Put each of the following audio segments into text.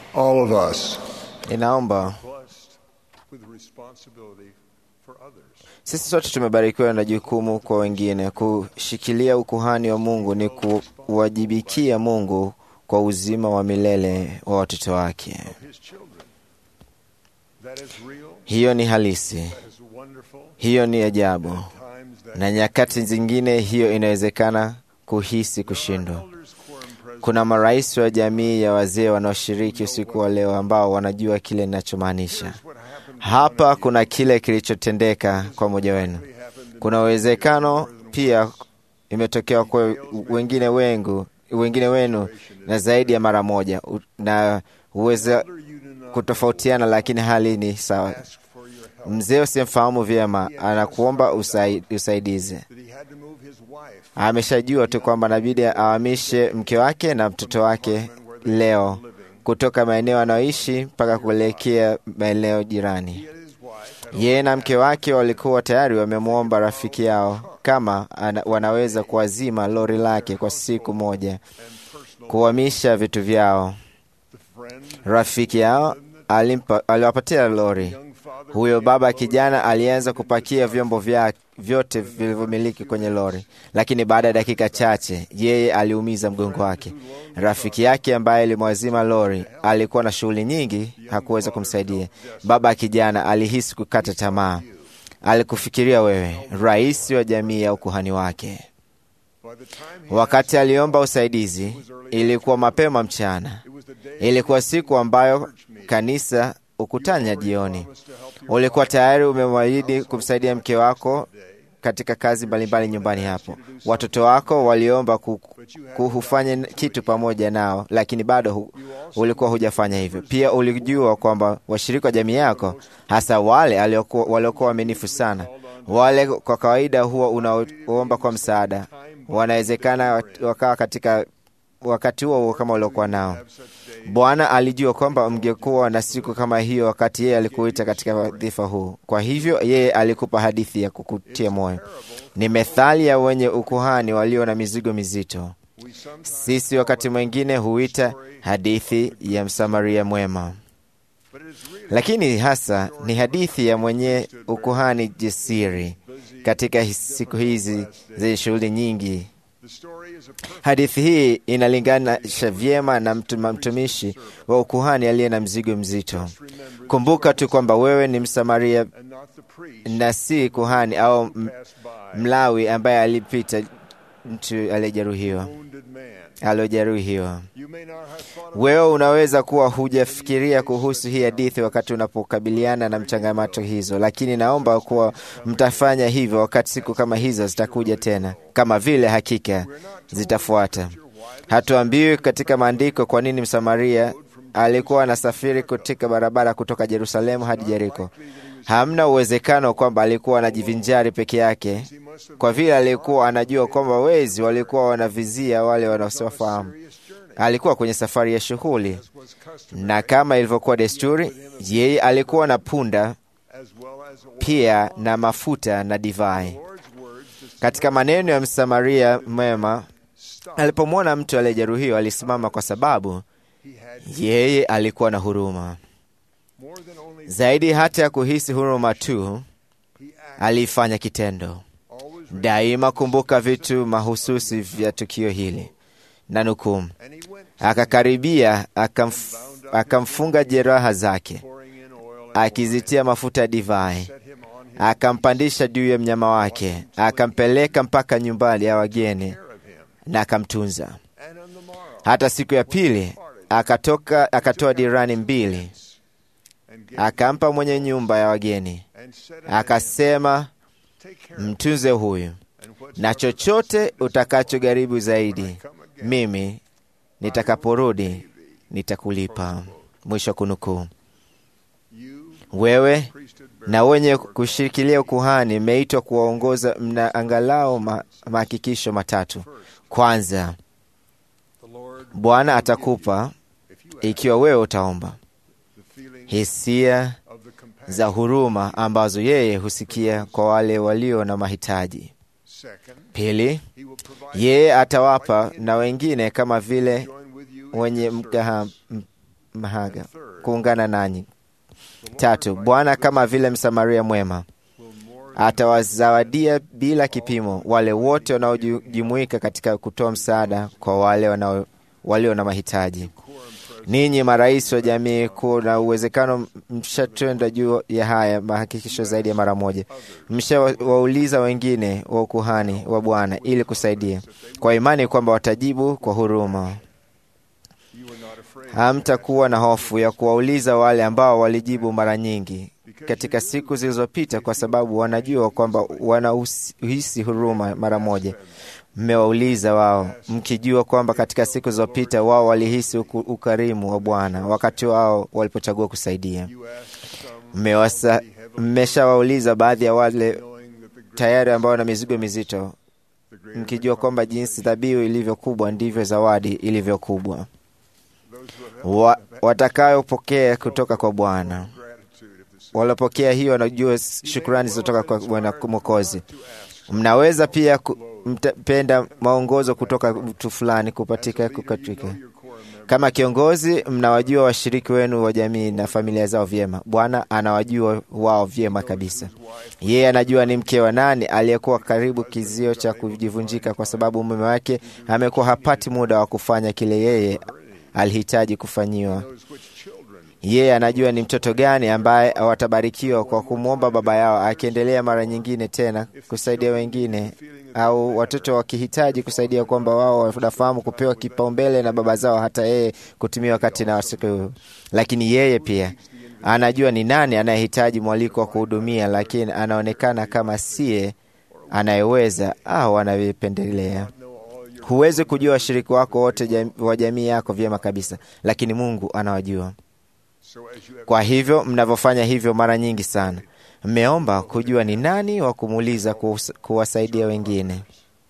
All of us Ninaomba blessed with responsibility for others. sisi sote tumebarikiwa na jukumu kwa wengine. Kushikilia ukuhani wa Mungu ni kuwajibikia Mungu kwa uzima wa milele wa watoto wake. His children. That is real. Hiyo ni halisi, That is wonderful. hiyo ni ajabu, Times that na nyakati zingine hiyo inawezekana kuhisi kushindwa. elders quorum president Kuna marais wa jamii ya wazee wanaoshiriki usiku wa leo ambao wanajua kile ninachomaanisha. what happened Hapa kuna kile kilichotendeka kwa mmoja wenu. Kuna uwezekano pia imetokea kwa wengine wengu, wengine wenu na zaidi ya mara moja, U- na huweza you do not kutofautiana, lakini hali ni sawa. ask for your help. Mzee usimfahamu vyema anakuomba usai, usaidizi. That he had to move his wife Ameshajua tu kwamba inabidi ahamishe mke wake na mtoto wake leo kutoka maeneo anayoishi mpaka kuelekea maeneo jirani. and his wife had Yeye na mke wake walikuwa tayari wamemwomba rafiki yao kama ana, wanaweza kuwazima lori lake kwa siku moja, kuhamisha vitu vyao. the friend, Rafiki yao alimpa, aliwapatia lori. young father Huyo baba kijana alianza kupakia vyombo vya vyote vilivyomiliki kwenye lori, lakini baada ya dakika chache yeye aliumiza mgongo wake. Rafiki yake ambaye alimwazima lori alikuwa na shughuli nyingi, hakuweza kumsaidia. Baba kijana alihisi kukata tamaa. Alikufikiria wewe, rais wa jamii ya ukuhani wake. by the time he Wakati aliomba usaidizi, ilikuwa mapema mchana. it was the day Ilikuwa siku ambayo kanisa ukutanya jioni. Ulikuwa tayari umemwahidi kumsaidia mke wako katika kazi mbalimbali nyumbani hapo. Watoto wako waliomba ku- kuhufanye kitu pamoja nao, lakini bado hu, ulikuwa hujafanya hivyo. Pia ulijua kwamba washirika wa jamii yako, hasa wale aliokuwa- waliokuwa waaminifu sana, wale kwa kawaida huwa unaomba kwa msaada, wanawezekana wakawa katika wakati huo huo kama uliokuwa nao. Bwana alijua kwamba mngekuwa na siku kama hiyo wakati yeye alikuita katika wadhifa huu. Kwa hivyo yeye alikupa hadithi ya kukutia moyo. Ni methali ya wenye ukuhani walio na mizigo mizito. we sometimes Sisi wakati mwingine huita hadithi ya Msamaria mwema, but it is really lakini hasa ni hadithi ya mwenye ukuhani jasiri katika his- siku hizi zenye shughuli nyingi. the story is a perfect Hadithi hii inalinganisha vyema na mtu- mtumishi wa ukuhani aliye na mzigo mzito. remember Kumbuka tu kwamba wewe ni Msamaria and not the priest na si kuhani au m- passed by Mlawi ambaye alipita mtu aliyejeruhiwa wounded man. aliojeruhiwa. You may not have thought of Wewe unaweza kuwa hujafikiria kuhusu hii hadithi wakati unapokabiliana na mchangamato hizo, lakini naomba kuwa mtafanya hivyo wakati siku kama hizo zitakuja tena, kama vile hakika zitafuata. Hatuambiwi katika maandiko kwa nini Msamaria alikuwa anasafiri katika barabara kutoka Yerusalemu hadi Yeriko. Hamna uwezekano kwamba alikuwa anajivinjari peke yake, he must have kwa vile alikuwa anajua kwamba wezi walikuwa wanavizia wale wanaowafahamu. serious journey Alikuwa kwenye safari ya shughuli, was custom na kama ilivyokuwa desturi, yeye alikuwa na punda as well as oil. pia na mafuta na divai. Lord's words to Katika maneno ya Msamaria mwema, stop. alipomwona mtu aliyejeruhiwa alisimama, kwa sababu He had yeye alikuwa na huruma more than only zaidi. Hata ya kuhisi huruma tu, he acted. alifanya kitendo. Always Daima kumbuka vitu mahususi vya tukio hili, na nukuu, and he went akakaribia akamf, akamfunga jeraha zake, pouring in oil and akizitia mafuta ya divai, set him on his akampandisha juu ya mnyama wake, akampeleka mpaka nyumbani ya wageni care of him. na akamtunza. And on the morrow Hata siku ya pili akatoka, akatoa dirani mbili, and gave akampa mwenye nyumba ya wageni, and said unto him, akasema, Take care of mtunze huyu, him, and whatsoever na chochote thou seest utakachojaribu zaidi, come again, mimi nitakaporudi nitakulipa. Mwisho wa kunukuu. you Wewe priesthood na wenye kushikilia ukuhani mmeitwa kuwaongoza, mna angalau ma- mahakikisho matatu. Kwanza, the Lord Bwana atakupa if you ask ikiwa wewe utaomba the feeling hisia of the compassion. za huruma ambazo yeye husikia kwa wale walio na mahitaji. Second, Pili, he will provide yeye atawapa na wengine kama vile join with you in wenye your mgaha, service. m- mahaga kuungana nanyi. Tatu, Bwana kama vile Msamaria mwema atawazawadia bila kipimo wale wote wanaojumuika katika kutoa msaada kwa wale wanao walio na mahitaji. Ninyi marais wa jamii, kuna uwezekano mshatenda juu ya haya mahakikisho zaidi ya mara moja. Mshawauliza wengine wa ukuhani wa Bwana ili kusaidia kwa imani kwamba watajibu kwa huruma. Hamtakuwa na hofu ya kuwauliza wale ambao walijibu mara nyingi katika siku zilizopita, kwa sababu wanajua kwamba wanahisi huruma mara moja. Mmewauliza wao mkijua kwamba katika siku zilizopita wao walihisi ukarimu wa Bwana wakati wao walipochagua kusaidia. Mmeshawauliza baadhi ya wale tayari ambao wana mizigo mizito, mkijua kwamba jinsi dhabihu ilivyo kubwa ndivyo zawadi ilivyo kubwa wa, watakayopokea kutoka kwa Bwana. Waliopokea hiyo wanajua shukrani zilizotoka kwa Bwana Mwokozi. Mnaweza pia mpenda maongozo kutoka mtu fulani kupatika kukatika. Kama kiongozi, mnawajua washiriki wenu wa jamii na familia zao vyema. Bwana anawajua wao vyema kabisa. Yeye anajua ni mke wa nani aliyekuwa karibu kizio cha kujivunjika, kwa sababu mume wake amekuwa hapati muda wa kufanya kile yeye alihitaji kufanyiwa. Yeye anajua ni mtoto gani ambaye watabarikiwa kwa kumwomba baba yao, akiendelea mara nyingine tena kusaidia wengine, au watoto wakihitaji kusaidia, kwamba wao wanafahamu kupewa kipaumbele na baba zao, hata yeye kutumia wakati na wasiku. Lakini yeye pia anajua ni nani anayehitaji mwaliko wa kuhudumia, lakini anaonekana kama siye anayeweza au anavyopendelea. Huwezi kujua washiriki wako wote jam, wa jamii yako vyema kabisa, lakini Mungu anawajua. Kwa hivyo mnavyofanya hivyo mara nyingi sana, mmeomba kujua ni nani wa kumuuliza kuwasaidia wengine.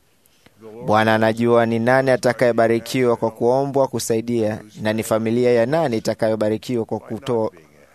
Bwana anajua ni nani atakayebarikiwa kwa kuombwa kusaidia, na ni familia ya nani itakayobarikiwa kwa kuto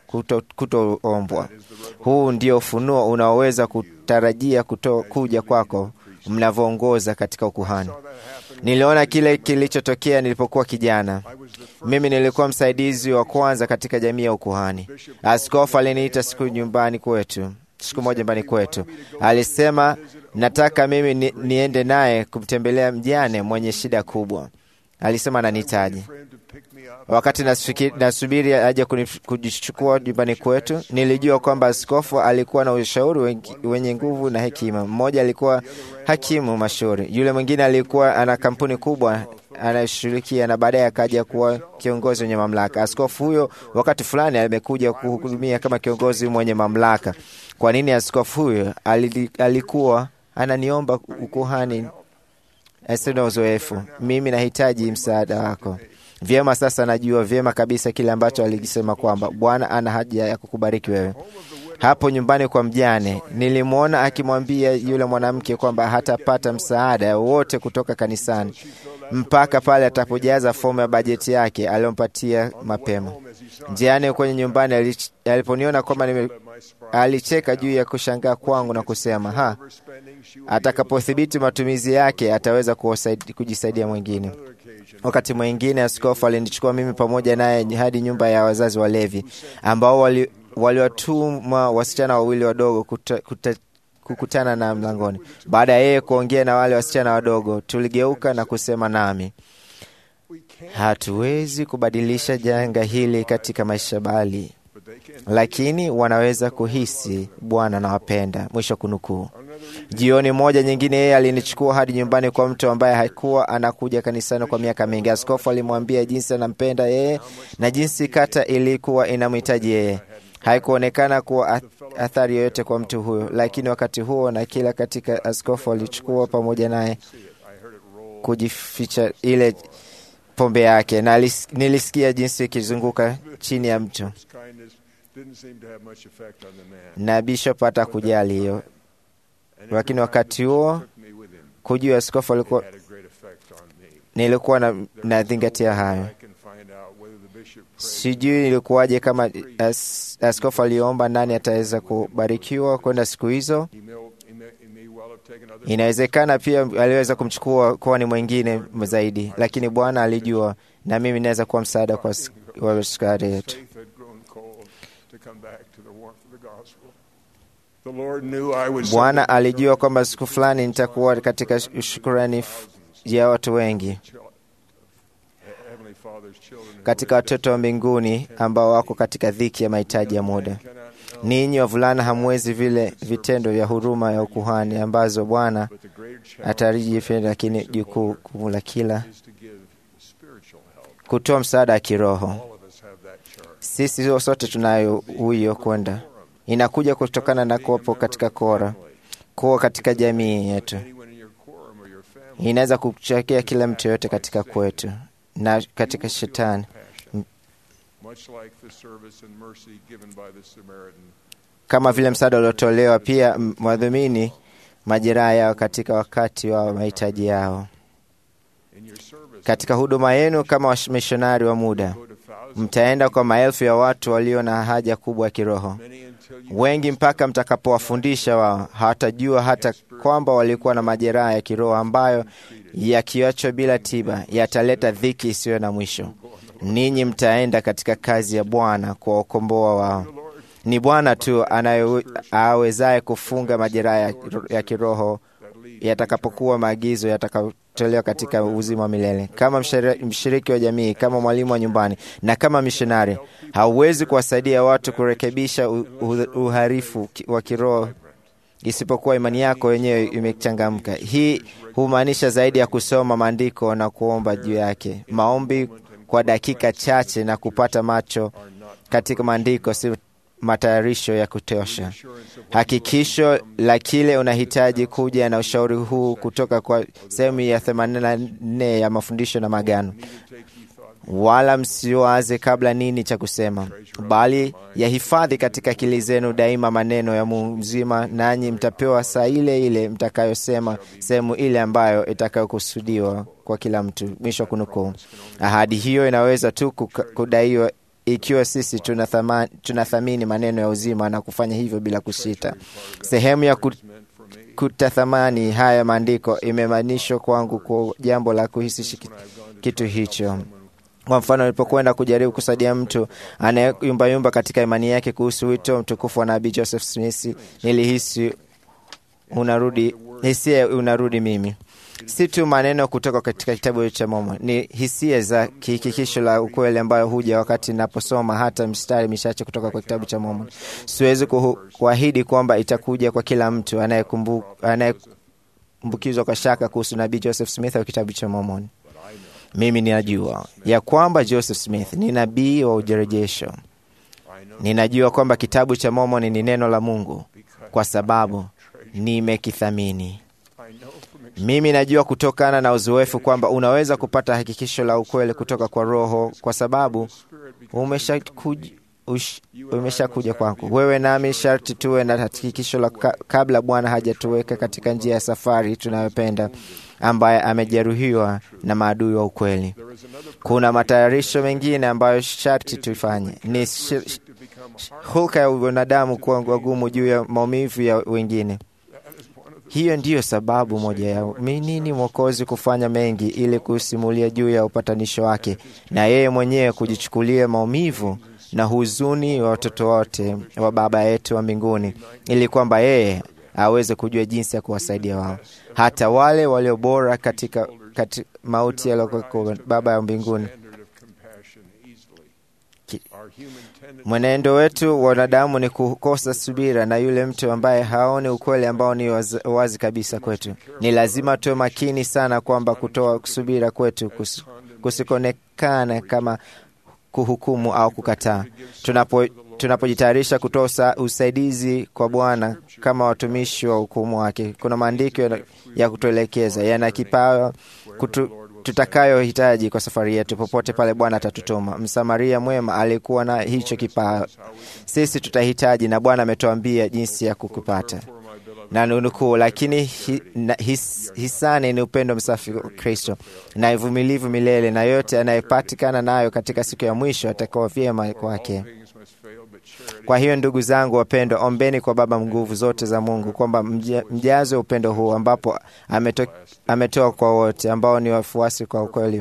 kutoombwa. Huu ndio ufunuo unaoweza kutarajia kuto, kuja kwako mnavyoongoza katika ukuhani. Niliona kile kilichotokea nilipokuwa kijana. Mimi nilikuwa msaidizi wa kwanza katika jamii ya ukuhani. Askofu aliniita siku nyumbani kwetu, siku moja nyumbani kwetu, alisema nataka mimi ni, niende naye kumtembelea mjane mwenye shida kubwa. Alisema ananihitaji. Wakati nasubiri aje kujichukua nyumbani kwetu, nilijua kwamba askofu alikuwa na ushauri wenye nguvu na hekima. Mmoja alikuwa hakimu mashuhuri, yule mwingine alikuwa ana kampuni kubwa anayeshughulikia, na baadaye akaja kuwa kiongozi mwenye mamlaka. Askofu huyo wakati fulani amekuja kuhudumia kama kiongozi mwenye mamlaka. Kwa nini askofu huyo alikuwa ananiomba ukuhani? Asina uzoefu, mimi nahitaji msaada wako. Vyema, sasa najua vyema kabisa kile ambacho alikisema kwamba Bwana ana haja ya kukubariki wewe. Hapo nyumbani kwa mjane, nilimwona akimwambia yule mwanamke kwamba hatapata msaada wowote kutoka kanisani mpaka pale atapojaza fomu ya bajeti yake aliyompatia mapema. Njiani kwenye nyumbani, aliponiona kwamba nime, alicheka juu ya kushangaa kwangu na kusema ha, atakapothibiti matumizi yake ataweza kujisaidia mwingine. Wakati mwingine askofu alinichukua mimi pamoja naye hadi nyumba ya wazazi walevi ambao waliwatuma wali wasichana wawili wadogo kuta, kuta, kukutana na mlangoni. Baada ya yeye kuongea na wale wasichana wadogo, tuligeuka na kusema nami, hatuwezi kubadilisha janga hili katika maisha bali lakini wanaweza kuhisi Bwana anawapenda. Mwisho kunukuu. Jioni moja nyingine, yeye alinichukua hadi nyumbani kwa mtu ambaye hakuwa anakuja kanisani kwa miaka mingi. Askofu alimwambia jinsi anampenda yeye na jinsi kata ilikuwa inamhitaji yeye. Haikuonekana kuwa athari yoyote kwa mtu huyo, lakini wakati huo na kila katika, askofu alichukua pamoja naye kujificha ile pombe yake, na nilisikia jinsi ikizunguka chini ya mtu na bishop hata kujali hiyo, lakini wakati huo kujua askofu alikuwa, nilikuwa na nazingatia hayo. Sijui ilikuwaje, kama as, askofu aliomba nani ataweza kubarikiwa kwenda siku hizo. Inawezekana pia aliweza kumchukua kuwa ni mwingine zaidi, lakini Bwana alijua, na mimi naweza kuwa msaada kwa wa askari yetu. Faith had grown cold to come back to the warmth of the gospel. The Lord knew I was Bwana alijua kwamba siku fulani nitakuwa katika shukurani f- ya watu wengi Heavenly Father's children. who katika watoto wa mbinguni ambao wako katika dhiki ya mahitaji ya muda. cannot know, Ninyi wavulana hamwezi vile vitendo vya huruma ya ukuhani ambazo Bwana but the greater challenge atarijipenda, lakini jukumu la kila is to give spiritual help. kutoa msaada wa kiroho. All of us have that charge. Sisi sote tunayo huyo kwenda, inakuja kutokana na kuwepo katika kora, kuwa katika jamii yetu. Anyone in your quorum or your family Inaweza kuchekea kila mtu yote katika kwetu na katika shetani, passion, much like the service and mercy given by the Samaritan. kama vile msaada uliotolewa pia m- mwadhumini majeraha yao katika wakati wa mahitaji yao. In your service, Katika huduma yenu kama wamishonari wa muda, go to thousands, mtaenda kwa maelfu ya watu walio na haja kubwa ya kiroho. many until you Wengi mpaka mtakapowafundisha wao hawatajua hata kwamba walikuwa na majeraha ya kiroho ambayo yakiachwa bila tiba yataleta dhiki isiyo na mwisho. Ninyi mtaenda katika kazi ya Bwana kuwaokomboa wao. Ni Bwana tu anaye- awezaye kufunga majeraha ya, ya kiroho yatakapokuwa maagizo yatakayotolewa katika uzima wa milele. Kama mshiri- mshiriki wa jamii, kama mwalimu wa nyumbani na kama mishonari, hauwezi kuwasaidia watu kurekebisha u- u- uharifu ki- wa kiroho isipokuwa imani yako wenyewe imechangamka. Hii humaanisha zaidi ya kusoma maandiko na kuomba juu yake. Maombi kwa dakika chache na kupata macho katika maandiko si matayarisho ya kutosha. Hakikisho la kile unahitaji kuja na ushauri huu kutoka kwa sehemu ya 84 ya mafundisho na magano. Wala msiwaze kabla nini cha kusema, bali yahifadhi katika akili zenu daima maneno ya Mungu mzima, nanyi mtapewa saa ile ile mtakayosema sehemu ile ambayo itakayokusudiwa kwa kila mtu. Mwisho wa kunukuu. Ahadi hiyo inaweza tu kuka- kudaiwa ikiwa sisi tunathama- tunathamini maneno ya uzima na kufanya hivyo bila kusita. Sehemu ya ku, kutathamani haya maandiko imemaanishwa kwangu kwa jambo la kuhisi shiki- kitu hicho. Kwa mfano, nilipokwenda kujaribu kusaidia mtu anayeyumbayumba katika imani yake kuhusu wito mtukufu wa nabii Joseph Smith, nilihisi unarudi hisia unarudi mimi si tu maneno kutoka katika kitabu cha Mormon, ni hisia za kihakikisho la ukweli ambayo huja wakati naposoma hata mstari michache kutoka kwa kitabu cha Mormon. Siwezi kuhu- kuahidi kwamba itakuja kwa kila mtu anayekumbu- anayekumbukizwa kwa shaka kuhusu nabii Joseph Smith au kitabu cha Mormon. Mimi ninajua ya kwamba Joseph Smith ni nabii wa ujerejesho. Ninajua kwamba kitabu cha Mormon ni neno la Mungu kwa sababu nimekithamini. Mimi najua kutokana na uzoefu kwamba unaweza kupata hakikisho la ukweli kutoka kwa Roho kwa sababu umeshakuja ush- umeshakuja kwangu. Wewe nami sharti tuwe na hakikisho la ka, kabla Bwana hajatuweka katika njia ya safari tunayopenda, ambaye amejeruhiwa na maadui wa ukweli. Kuna matayarisho mengine ambayo sharti tuifanye. Ni shi- shi- hulka ya wanadamu kuwa wagumu juu ya maumivu ya wengine. Hiyo ndiyo sababu moja ya nini Mwokozi kufanya mengi ili kusimulia juu ya upatanisho wake na yeye mwenyewe kujichukulia maumivu na huzuni wa watoto wote wa Baba yetu wa mbinguni, ili kwamba yeye aweze kujua jinsi ya kuwasaidia wao, hata wale walio bora katika, katika mauti yaliyokuwa Baba ya mbinguni. standard of compassion easily. Ki- Our human tendency Mwenendo wetu wa wanadamu ni kukosa subira na yule mtu ambaye haoni ukweli ambao ni wazi, wazi kabisa kwetu. Ni lazima tuwe makini sana kwamba kutoa subira kwetu kus, kusikoonekana kama kuhukumu au kukataa. Tunapo tunapojitayarisha kutoa usa- usaidizi kwa Bwana kama watumishi wa hukumu wake, kuna maandiko ya- ya kutuelekeza yana kipawa kutu, tutakayohitaji kwa safari yetu popote pale Bwana atatutuma. Msamaria mwema alikuwa na hicho kipawa, sisi tutahitaji, na Bwana ametuambia jinsi ya kukipata na nukuu, lakini hi, na, his, hisani ni upendo msafi wa Kristo na uvumilivu milele, na yote anayepatikana nayo katika siku ya mwisho atakuwa vyema kwake. things must fail, but Kwa hiyo ndugu zangu wapendwa, ombeni kwa Baba nguvu zote za Mungu kwamba mjazwe upendo huu ambapo ameto, ametoa kwa wote ambao ni wafuasi kwa ukweli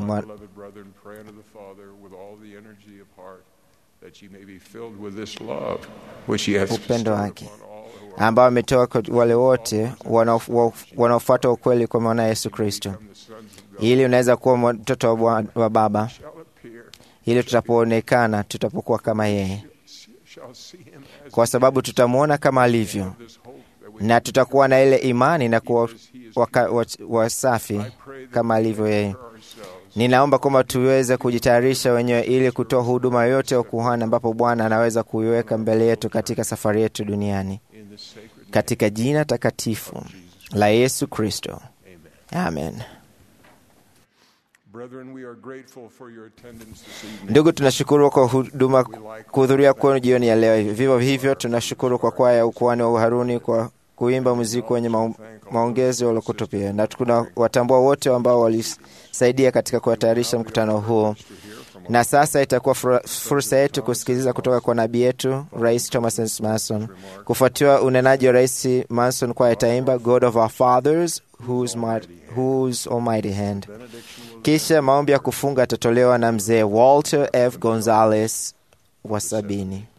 upendo wake ambao ametoa kwa wale wote wanaofuata ukweli kwa mwana Yesu Kristo, ili unaweza kuwa mtoto wa, wa Baba, ili tutapoonekana tutapokuwa kama yeye, kwa sababu tutamwona kama alivyo, na tutakuwa na ile imani na kuwa wasafi kama alivyo yeye. Ninaomba kwamba tuweze kujitayarisha wenyewe ili kutoa huduma yote ya ukuhani ambapo Bwana anaweza kuiweka mbele yetu katika safari yetu duniani, katika jina takatifu la Yesu Kristo, amen. Ndugu, tunashukuru kwa huduma kuhudhuria kwenu jioni ya leo. Vivyo hivyo tunashukuru kwa kwaya ya ukuhani wa Uharuni kwa kuimba muziki wenye maongezi waliokutupia, na tuna watambua wote ambao walisaidia katika kuwatayarisha mkutano huo. Na sasa itakuwa fursa yetu kusikiliza kutoka kwa nabii yetu Rais Thomas S. Manson. Kufuatiwa unenaji wa Rais Manson, kwa itaimba God of our fathers whose, might, whose almighty hand. Kisha maombi ya kufunga yatatolewa na mzee Walter F. Gonzalez wa sabini.